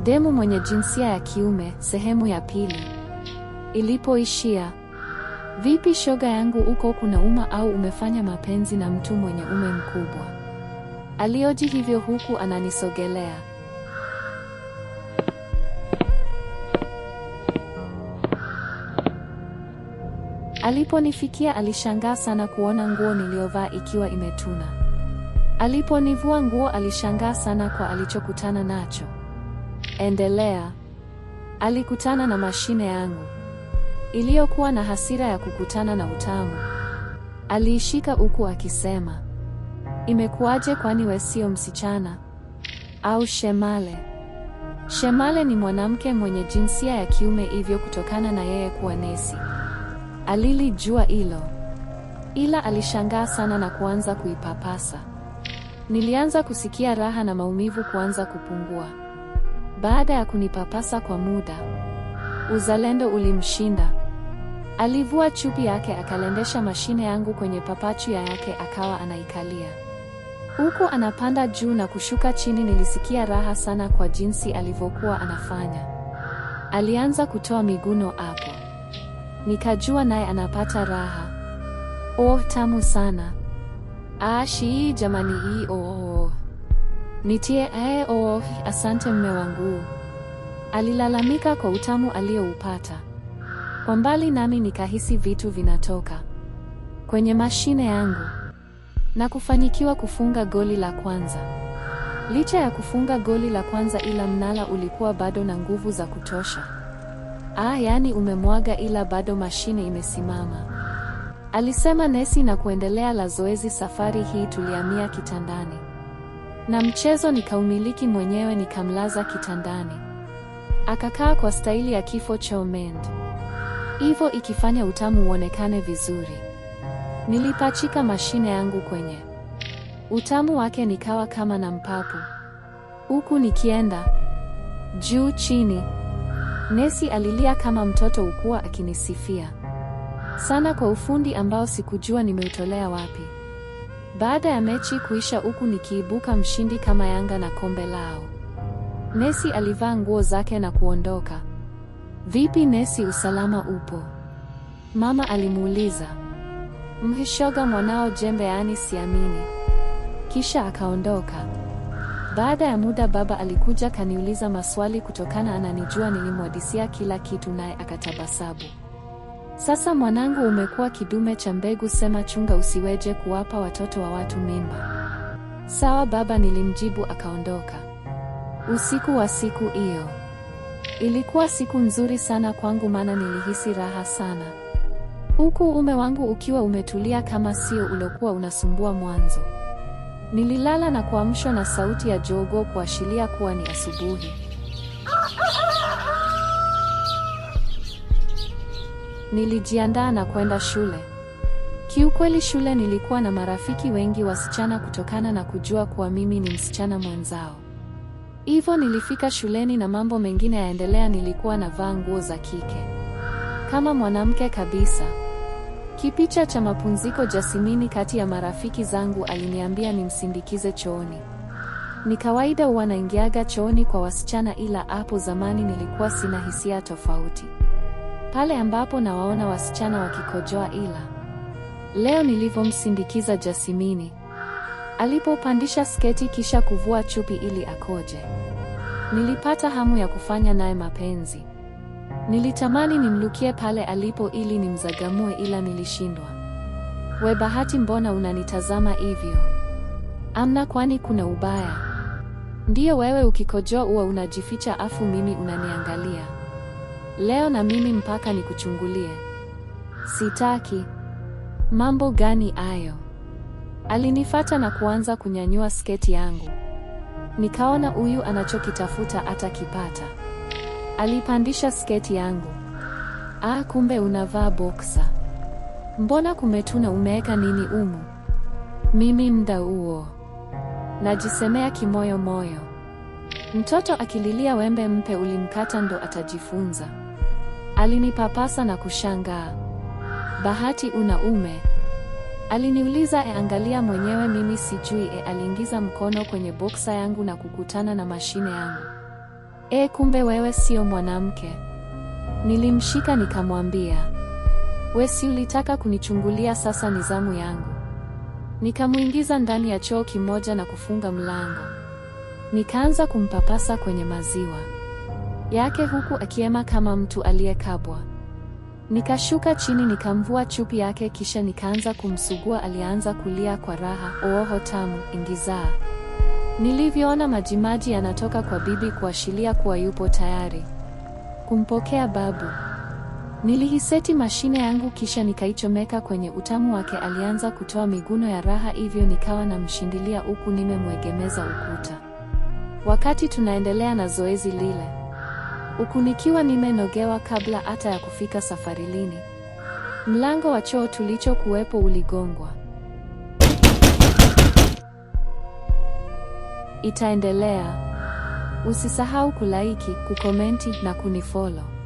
Demu mwenye jinsia ya kiume, sehemu ya pili. Ilipoishia. Vipi shoga yangu, uko kunauma au umefanya mapenzi na mtu mwenye ume mkubwa? Alioji hivyo huku ananisogelea. Aliponifikia alishangaa sana kuona nguo niliyovaa ikiwa imetuna. Aliponivua nguo alishangaa sana kwa alichokutana nacho. Endelea. Alikutana na mashine yangu iliyokuwa na hasira ya kukutana na utamu. Aliishika huku akisema, imekuwaje? Kwani we sio msichana au shemale? Shemale ni mwanamke mwenye jinsia ya kiume, hivyo kutokana na yeye kuwa nesi alilijua hilo, ila alishangaa sana na kuanza kuipapasa. Nilianza kusikia raha na maumivu kuanza kupungua. Baada ya kunipapasa kwa muda, uzalendo ulimshinda. Alivua chupi yake akalendesha mashine yangu kwenye papachu ya yake akawa anaikalia. Huku anapanda juu na kushuka chini nilisikia raha sana kwa jinsi alivyokuwa anafanya. Alianza kutoa miguno hapo. Nikajua naye anapata raha. Oh, tamu sana. Ah, shii jamani hii oh, oh. Nitie eh, oh, asante mme wangu. Alilalamika kwa utamu alioupata. Kwa mbali nami nikahisi vitu vinatoka kwenye mashine yangu na kufanyikiwa kufunga goli la kwanza. Licha ya kufunga goli la kwanza, ila mnala ulikuwa bado na nguvu za kutosha. Ah, yaani umemwaga, ila bado mashine imesimama, alisema nesi na kuendelea la zoezi. Safari hii tulihamia kitandani na mchezo nikaumiliki mwenyewe, nikamlaza kitandani akakaa kwa staili ya kifo cha Omend, hivyo ikifanya utamu uonekane vizuri. Nilipachika mashine yangu kwenye utamu wake, nikawa kama na mpapu, huku nikienda juu chini. Nesi alilia kama mtoto, ukuwa akinisifia sana kwa ufundi ambao sikujua nimeutolea wapi. Baada ya mechi kuisha, huku nikiibuka mshindi kama Yanga na kombe lao. Nesi alivaa nguo zake na kuondoka. Vipi Nesi, usalama upo? Mama alimuuliza. Mhishoga mwanao jembe, yaani siamini. Kisha akaondoka. Baada ya muda baba alikuja kaniuliza maswali kutokana ananijua nilimwadisia kila kitu naye akatabasabu. Sasa mwanangu, umekuwa kidume cha mbegu, sema chunga usiweje kuwapa watoto wa watu mimba. Sawa baba, nilimjibu akaondoka. Usiku wa siku hiyo ilikuwa siku nzuri sana kwangu, maana nilihisi raha sana, huku ume wangu ukiwa umetulia kama sio uliokuwa unasumbua mwanzo. Nililala na kuamshwa na sauti ya jogoo kuashiria kuwa ni asubuhi. Nilijiandaa na kwenda shule. Kiukweli shule nilikuwa na marafiki wengi wasichana kutokana na kujua kuwa mimi ni msichana mwenzao. Hivyo nilifika shuleni na mambo mengine yaendelea, nilikuwa navaa nguo za kike kama mwanamke kabisa. Kipicha cha mapumziko, Jasimini kati ya marafiki zangu aliniambia nimsindikize chooni. Ni kawaida huwa naingiaga chooni kwa wasichana, ila hapo zamani nilikuwa sina hisia tofauti pale ambapo nawaona wasichana wakikojoa, ila leo nilivyomsindikiza Jasimini alipopandisha sketi kisha kuvua chupi ili akoje, nilipata hamu ya kufanya naye mapenzi. Nilitamani nimlukie pale alipo ili nimzagamue, ila nilishindwa. We Bahati, mbona unanitazama hivyo? Amna, kwani kuna ubaya? Ndiyo, wewe ukikojoa huwa unajificha afu mimi unaniangalia. Leo na mimi mpaka nikuchungulie? Sitaki. Mambo gani ayo? Alinifata na kuanza kunyanyua sketi yangu. Nikaona huyu anachokitafuta atakipata. Alipandisha sketi yangu. Ah, kumbe unavaa boksa. Mbona kumetuna, umeweka nini umu? Mimi mda huo najisemea kimoyo moyo, mtoto akililia wembe mpe, ulimkata ndo atajifunza. Alinipapasa na kushangaa. Bahati, una ume? Aliniuliza. E, angalia mwenyewe, mimi sijui. E, aliingiza mkono kwenye boksa yangu na kukutana na mashine yangu. E, kumbe wewe sio mwanamke. Nilimshika nikamwambia, we si ulitaka kunichungulia, sasa ni zamu yangu. Nikamwingiza ndani ya choo kimoja na kufunga mlango. Nikaanza kumpapasa kwenye maziwa yake huku akiema kama mtu aliyekabwa. Nikashuka chini nikamvua chupi yake kisha nikaanza kumsugua. Alianza kulia kwa raha, ooho tamu, ingizaa. Nilivyoona majimaji yanatoka kwa bibi kuashiria kuwa yupo tayari kumpokea babu. Nilihiseti mashine yangu kisha nikaichomeka kwenye utamu wake. Alianza kutoa miguno ya raha, hivyo nikawa namshindilia huku nimemwegemeza ukuta. Wakati tunaendelea na zoezi lile, huku nikiwa nimenogewa kabla hata ya kufika safarilini, mlango wa choo tulichokuwepo uligongwa. Itaendelea. Usisahau kulaiki, kukomenti na kunifollow.